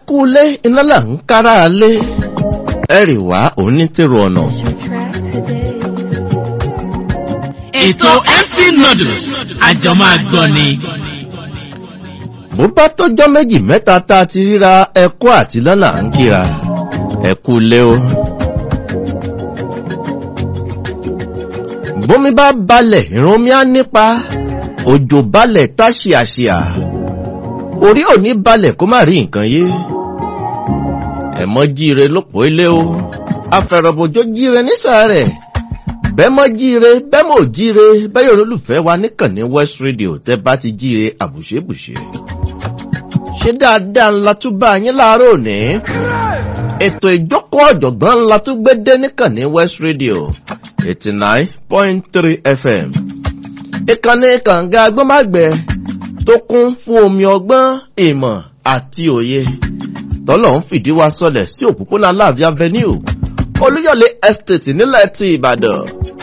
kú lé iná là ń kára lé ẹ̀rì wá òun ní tèrò ọ̀nà. ètò mc noodles àjọmọ́ àgbọ̀ ni. bó bá tọ́jọ́ méjì mẹ́ta tá a ti ríra ẹ̀kọ́ àti lọ́nà à ń kíra ẹ̀kú lé o. bómi bá balẹ̀ ìrún omi á nípa òjò balẹ̀ tá ṣìàṣìà orí ò ní balẹ̀ kó má rí nǹkan yé ẹ̀mọ́ jíire lópò ilé o afẹ̀rọ̀bòjò jíire nísàárẹ̀ bẹ́mọ́ jíire bẹ́mọ́ jíire bẹ́yọ̀ olólùfẹ́ wa níkànnì west radio tẹ́ bá ti jíire àbùṣebùṣe ṣé dáadáa ńlá tún bá yín láàárọ̀ òní ètò ìjókòó ọ̀jọ̀gbọ́n ńlá tún gbé dé níkànnì west radio eighty nine point three fm ìkànnì kànga agbọ́mágbẹ́ tó kún fún omi ọgbọ́n ìmọ̀ àti òye tọ́lọ̀ ń fìdí wa sọlẹ̀ sí òpópónà láàbí avenue olúyọ̀lé estate nílẹ̀ ti ìbàdàn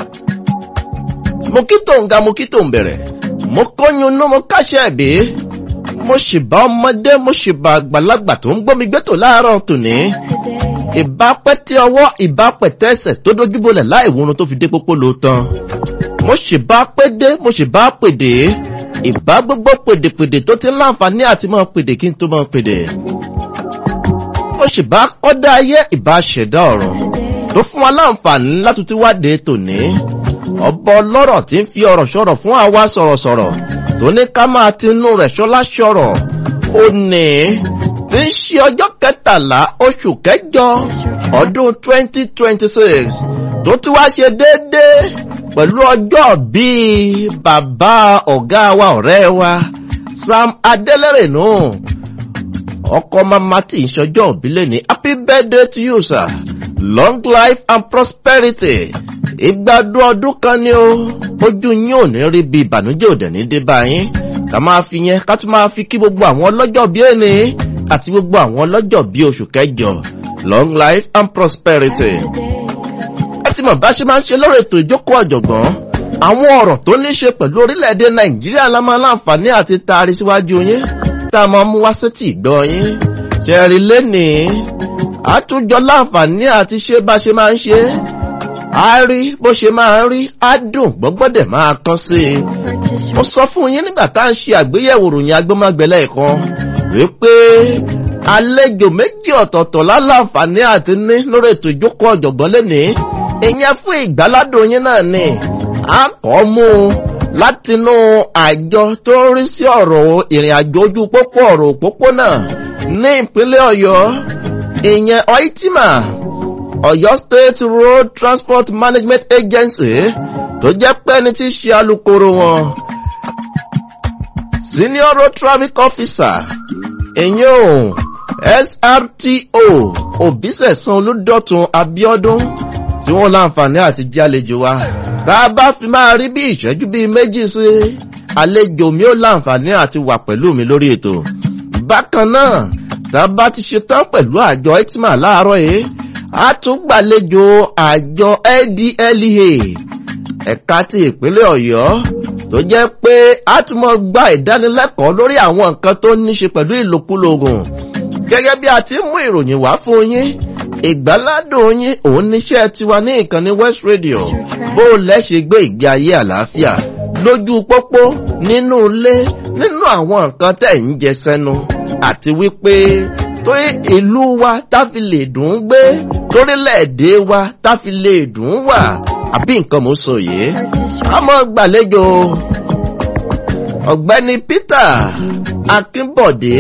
mo kí tó ń ga mo kí tó ń bẹ̀rẹ̀ mo kóyún inú mo káṣẹ́ ẹ̀bí mo sì bá ọmọdé mo sì bá àgbàlagbà tó ń gbómi gbẹ́tò láàárọ̀ tòní ìbápẹ́ tí ọwọ́ ìbápẹ́ tẹ́sẹ̀ tó dójúbolẹ̀ láì wúrun tó fi dé pópó ló tán mo sì bá pé dé mo sì bá pèdè ìbá gbogbo pèdèpèdè tó ti ń láǹfààní àti mọ́ pèdè kí n tó mọ́ pèdè mo sì bá kọ́dá ayé ìbá ṣẹ̀dá ọ̀rọ̀ tó fún wa láǹfààní láti ti wáde tòní ọba ọlọ́rọ̀ tí ń fi ọ̀rọ̀ sọ̀rọ̀ fún àwa sọ̀rọ̀sọ̀rọ̀ tó ní ká máa tinú rẹ̀ ṣọlá ṣọ̀rọ̀ ó ní tí ń ṣe ọjọ́ kẹtàlá oṣù kẹjọ ọdún twenty twenty six tó tún wá ṣe déédéé pẹ̀lú ọjọ́ bíi bàbá ọ̀gá wa ọ̀rẹ́ wa sam adélèrè nù ọkọ mama tí ń ṣọjọ́ òbílẹ̀ ní happy birthday to you sir long life and prosperity ìgbádùn ọdún kan ni ó ojú yín ò ní rí bí ìbànújẹ́ òdẹ̀ ní dé báyìí ká máa fi yẹn ká tún máa fi kí gbogbo àwọn ọlọ́jọ́ bí ẹni àti gbogbo àwọn ọlọ́jọ́ bí oṣù kẹjọ long life and prosperity. ẹ ti mọ̀ bá ṣe máa ń ṣe lọ́rọ̀ ètò ìjókòó ọ̀jọ̀gbọ́n àwọn ọ̀rọ̀ tó ní ṣe pẹ̀lú orílẹ̀-èdè nàìjíríà la máa láǹfààní àti taari síwájú yín tá a máa mú wá sétí ìgbọ́ yín ṣẹ̀rí lénìí àtúnjọ láǹfààní àti ṣe bá ṣe máa ń ṣe á rí bó ṣe máa ń rí á dùn gbọ́gbọ́dẹ̀ máa kán sí i mo sọ fún yín nígbà tá à ń ṣe àgbéyẹ̀wò ròyìn agbọ́mágbẹ́lẹ̀ kan wípé àlejò méjì ọ̀tọ̀ọ̀tọ̀ láláǹfààní àti ní lórí ètò ìjókòó ọ̀jọ̀gbọ́n lénìí ìyẹn fún ìgbáládùn yín náà ni a kọ́ mú un látinú àjọ tó ń rí sí ọ̀rọ̀ ìrìn àjò ojú pópó ọ̀rọ̀ òpópónà ní ìpínlẹ̀ ọ̀yọ́ ìyẹn oitima ọ̀yọ́ state road transport management agency tó jẹ́ pé ẹni tí í ṣe alukoro wọn senior road traffic officer ìyẹn o srto òbísẹ̀sán olùdọ̀tun abiodun tí wọ́n láǹfààní àti jẹ́ àlejò wa tá a bá fi máa rí bí ìṣẹ́jú bíi méjì sí àlejò mi ó láǹfààní àti wà pẹ̀lú mi lórí ètò bákan náà tá a bá ti ṣe tán pẹ̀lú àjọ itma láàárọ̀ yìí a tún gbàlejò àjọ ldlea ẹ̀ka ti ìpínlẹ̀ ọ̀yọ́ tó jẹ́ pé a tún mọ gba ìdánilẹ́kọ̀ọ́ lórí àwọn nǹkan tó ní ṣe pẹ̀lú ìlòkulò oògùn gẹ́gẹ́ bí a ti mú ìròyìn wá fún yín ìgbáládùn yín òun níṣẹ́ tiwa ní ìkànnì west radio bó lẹ́ṣẹ̀ gbé ìgbé ayé àlàáfíà lójú pópó nínú ilé nínú àwọn nǹkan tẹ̀ ń jẹ sẹ́nu àti wípé tó ìlú wa táfi lè dùn ún gbé torílẹ̀-èdè wa táfi lè dùn ún wà àbí nǹkan mò ń sọ yìí àmọ́ gbàlejò ọ̀gbẹ́ni peter akínbọ̀dé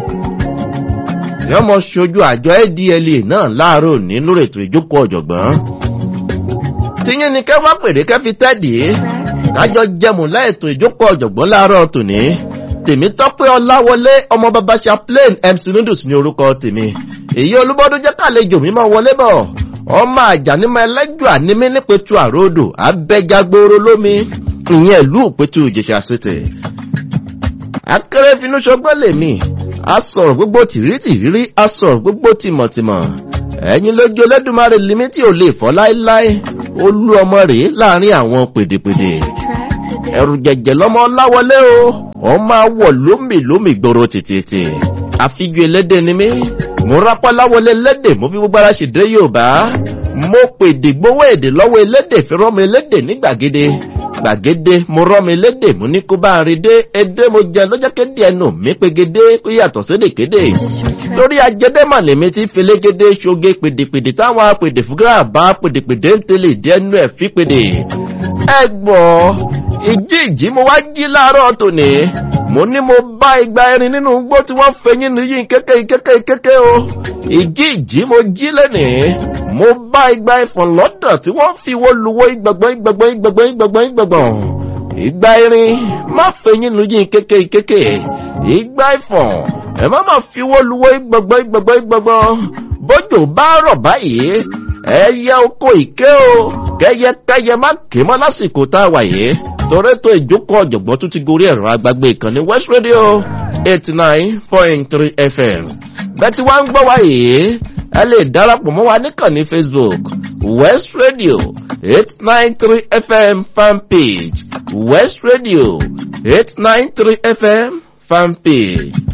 yọmọ ṣojú àjọ adla náà láàárọ̀ òní lórí ètò ìjókòó ọ̀jọ̀gbọ́n tíyín ni kẹ́ wá pèrè kẹ́ fi tẹ́dì kájọ jẹmù láètò ìjókòó ọ̀jọ̀gbọ́n láàárọ̀ tòní tèmi tọ́pẹ́ ọláwọlé ọmọ bàbá chaplain mc noodles ní orúkọ tèmi èyí olúbọdún jẹ́ kàlejò mi máa wọlé bọ̀ ọmọ àjànímọ̀ ẹlẹ́jọ́ ànímí nípetu àròdò abẹ́jagboro lómi ìyẹn ìlú òpetu ìjẹsà sètè akérèfínú ṣọgbọ́n lèmi a sọ̀rọ̀ gbogbo tìrítìrí a sọ̀rọ̀ gbogbo tìmọ̀tìmọ̀ ẹ̀yin lójú olódùmarè limi tí ò lè fọ́ láéláé olú ọmọ rèé láàrin àwọn pèdèpèdè ẹ̀rù jẹ̀jẹ̀ lọ́mọ láwọlé o wọ́n máa wọ̀ lómì lómì gbòòrò tètè àfijù elédè ni mí mo rápálá wọlé elédè mo fi gbogbo ara ṣèdè yorùbá mo pèdè gbowó èdè lọ́wọ́ elédè fi rọ́mọ elédè ní gbàgede gbàgede mo rọ́mọ elédè mo ní kó bá a rí dé edé mo jẹ lọ́jọ́ kéde ẹnu mi pegede ó yàtọ̀ sédèkéde torí ajẹdẹ́mà lèmi ti felégede ṣoge pèdèpèdè táwọn apèdè fúgárà bá pèdèpèdè ń tẹ̀lé ìdẹ́nu ẹ̀ fi pèdè ẹ gbọ́ ìjí ìjí mo wá jí láàárọ̀ tòní mo ní mo bá igba erin nínú igbó tí wọ́n fẹyín níyìn kéke kéke kéke o ìjí ìjí mo jí lẹ́nìí mo bá igba ìfọ̀n lọ́dọ̀ tí wọ́n fi wo luwo ìgbàgbọ́n ìgbàgbọ́n ìgbàgbọ́n ìgbàgbọ́n ìgbàgbọ́n ìgbà erin má fẹyín níyìn kéke kéke ìgbà ìfọ̀n ẹ má má fi wo luwo ìgbàgbọ́n ìgbàgbọ́n ìgbàgbọ́n bójú bá rọ̀ báyìí ẹyẹ oko ìké o kẹyẹkẹyẹ má ké mọ́ lásìkò tá a wà yìí torí tó ìjókòó ọ̀jọ̀gbọ́n tún ti gorí ẹ̀rọ agbágbé ìkànnì west radio eighty nine point three fm bẹ́ẹ̀ tí wàá ń gbọ́ wá yìí ẹ lè darapọ̀ mọ́ wa níkànnì facebook west radio eight nine three fm fan page west radio eight nine three fm fan page